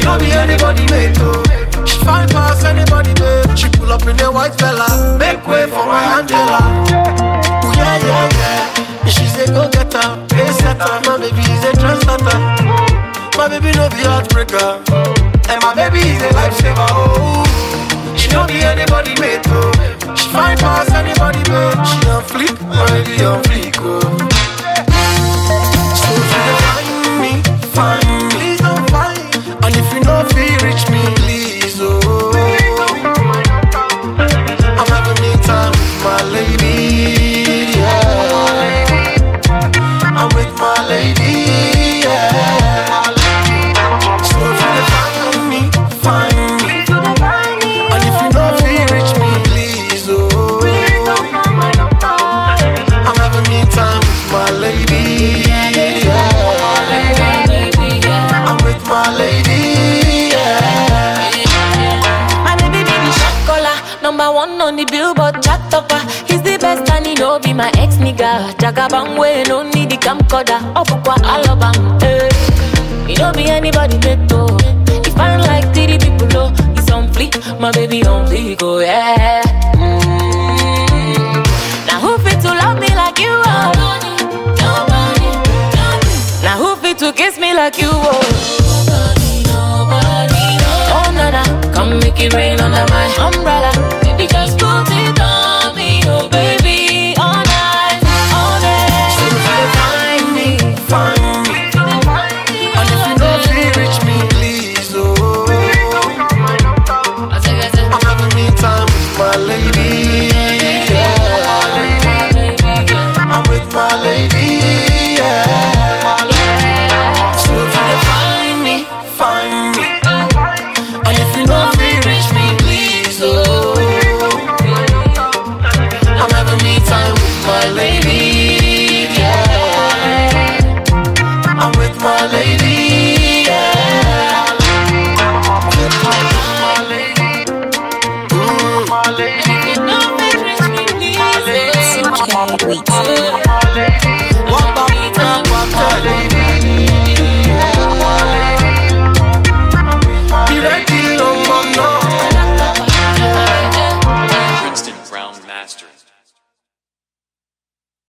don't be anybody mate, oh. She fine pass anybody, babe. She pull up in a white fella. Make way for my Angela. Ooh, yeah, yeah, yeah. She's a go-getter, pace setter. My baby is a trendsetter. My baby no be heartbreaker. And my baby is a lifesaver, oh. She don't be anybody mate, oh. She fine pass anybody, babe. She on fleek, my baby on fleek, oh. So if you dey find me, find me. Please don't find. And if you no feel reach me, please, oh. I'm having me time with my lady, yeah. I'm with my lady, yeah. So if you dey find me, find me. And if you no feel reach me, please, oh. I'm having me time with my lady, yeah. I'm with my lady, yeah. My baby be the shot caller, number one on the billboard chart topper. He's the best and he know be my ex nigga. Jagabang way, no need the camcorder. Opukwa alabang, eh. He don't be anybody meto. He fine like three people, oh. He's on fleek, my baby on fleek, oh yeah. Mm. Now who fit to love me like you, oh? Nobody, Now who fit to kiss me like you, oh? Oh, nana, come make it rain on my